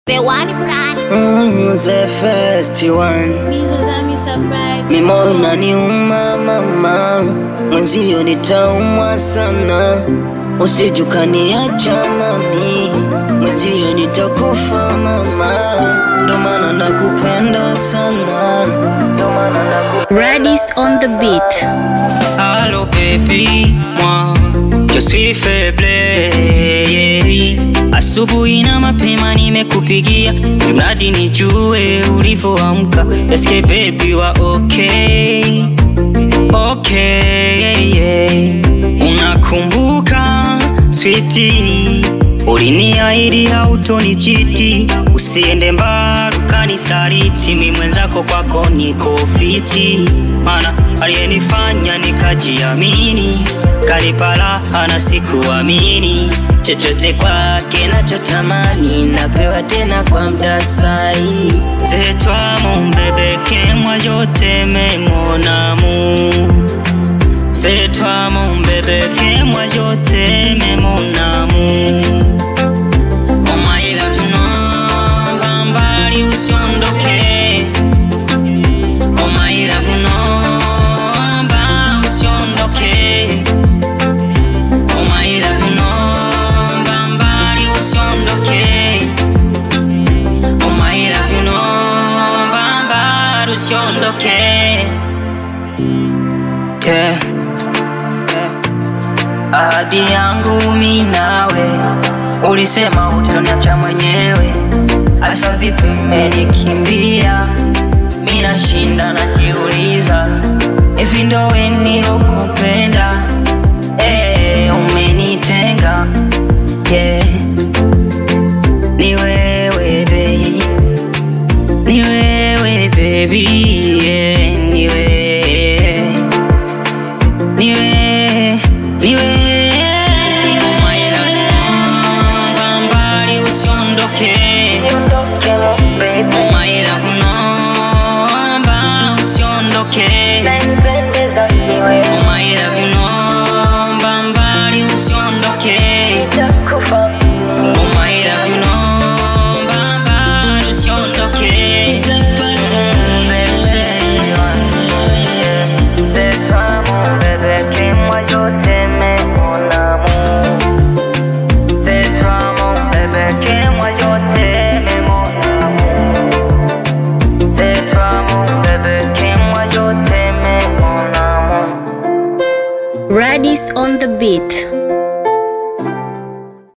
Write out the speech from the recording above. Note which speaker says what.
Speaker 1: The one plan.
Speaker 2: Mm, the first one mimoyo naniuma mama, mwenzio nitaumwa sana, usijukaniacha mami, mwenzio nitakufa mama, ndo maana nakupenda sana, ndo maana nakupenda
Speaker 3: Radis on the beat.
Speaker 2: Allô baby, moi je suis faible Asubuhi na mapema nimekupigia, mradi nijue ulivyoamka. Eske baby wa okay, okay yeah. Unakumbuka switi, uliniahidi hautonichiti, usiende mbali ukanisaliti, mi mwenzako kwako niko fiti, mana aliyenifanya nikajiamini, kanipa raha na sikuamini chochote kwake nachotamani napewa tena kwa mda sai c'est toi mon bébé que moi je t'aime mon amour c'est toi mon bébé que moi je t'aime mon amour Oh my love you know mbambali usiondoke Oh my love you know mba usiondoke Oh my love you know mbambali usiondoke Oh my love you know mbambali usiondoke yeah. yeah. Ahadi yangu mi nawe ulisema utaniacha mwenyewe, asa vipi mmenikimbia? Mi nashinda najiuliza, hivi ndo we nilokupenda? Eh, umenitenga yeah. Ni wewe baby, ni wewe baby yeah. Ni wewe, ni wewe, ni wewe Oh my love, no, mbali usiondoke Oh my love, no, mbali usiondoke Oh my love, no, mbali usiondoke Oh my love, no, mbali usiondoke C'est toi mon bébé que moi je t'aime mon amour C'est toi mon bébé que moi je t'aime mon amour C'est toi mon bébé que moi je t'aime mon amour
Speaker 3: Radis on the beat.